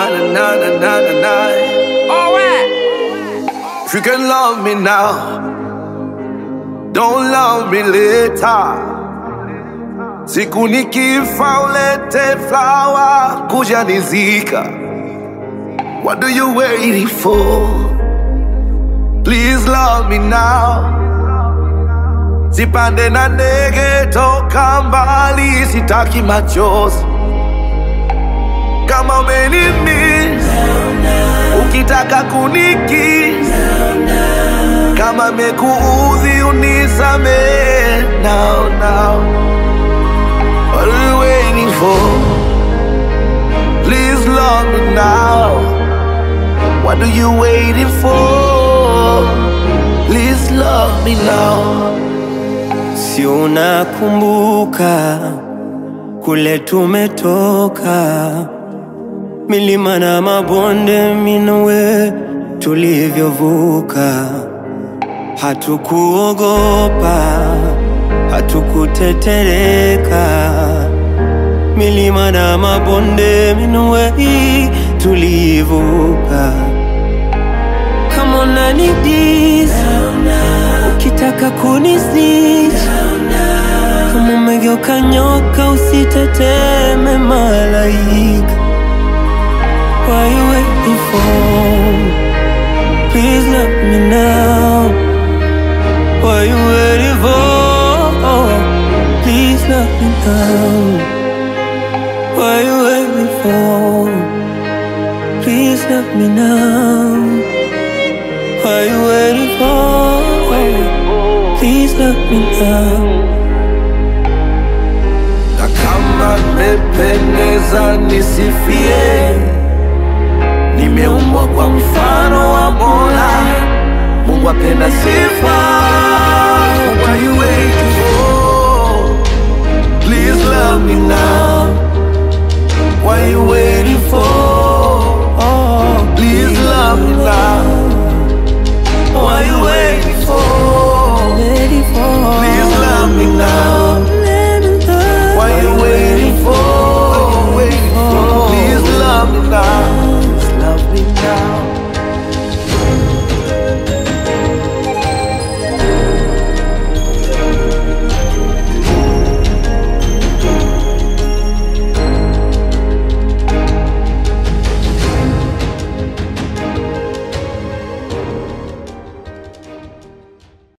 na na na na na na na. Alright. If you can love me now, don't love me later. Siku nikifa ulete flower kuja nizika. What do you waiting for? Please love me now. Sipande na ndege toka mbali, sitaki machozi. Kama umenimiss, ukitaka kuniki, kama mekuudhi unisame now now. What are you waiting for? Please love me now. What are you waiting for? Please love me now. Si unakumbuka kule tumetoka, milima na mabonde, minowe tulivyovuka. Hatukuogopa, hatukutetereka, milima na mabonde, minowe tulivuka. Kama unanidis ukitaka kunisnitch kama umegeuka nyoka usiteteme malaika Why you waiting for? Please let me know Why you waiting for? Please let me know Why you waiting for? Please let me know Why you waiting for? Please let me know na kama nimependeza nisifie, nimeumbwa kwa mfano wa Mola, Mungu apenda sifa. What are you waiting for? Please love me now. What are you waiting for? Oh, Please love me now.